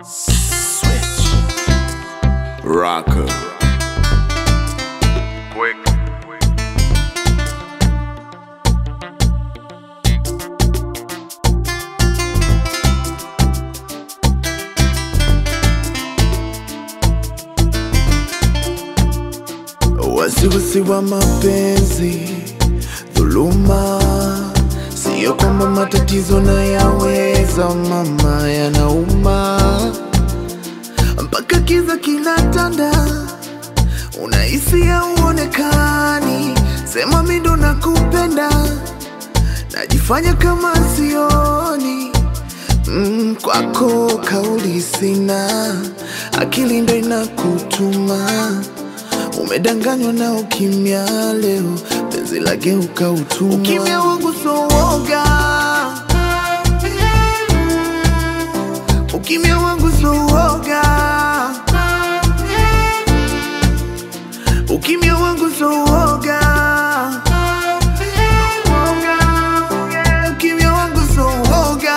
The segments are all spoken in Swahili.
Switch. Rocker. Quick. Wasiwasi wa mapenzi, dhuluma, siyo kwamba matatizo na yaweza, mama, yanauma mpaka kiza kinatanda, unahisi hauonekani, sema mi ndo nakupenda, najifanya kama sioni mm, kwako kauli sina, akili ndo inakutuma Umedanganywa na ukimya leo, penzi lageuka utumwa. Ukimya wangu so woga, ukimya wangu so woga, ukimya wangu so woga, ukimya wangu so woga.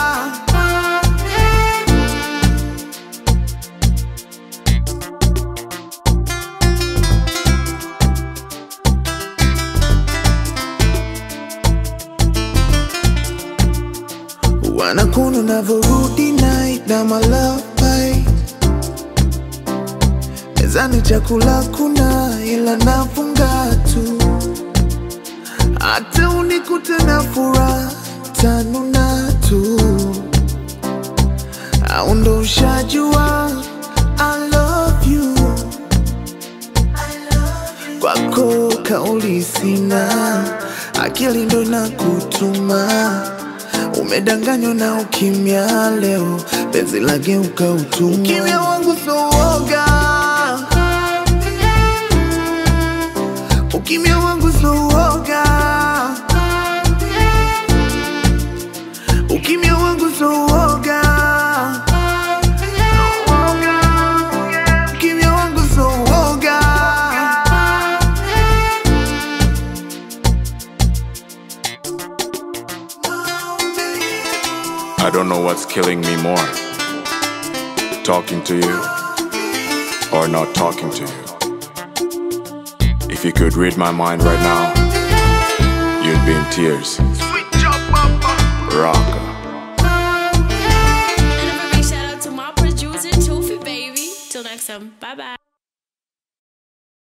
Wanakuna unavyorudi night na malapai mezani, chakula kuna ila nafunga tu, hata unikute na furaha tanuna tu, au ndo ushajua I love you, kwako kauli sina, akili ndo inakutuma Umedanganywa na ukimya leo, penzi lageuka utumwa. Ukimya wangu so woga, ukimya wangu so woga, ukimya wangu so woga, ukimya wangu so woga. I don't know what's killing me more. Talking to you or not talking to you. If you could read my mind right now, you'd be in tears. Rock.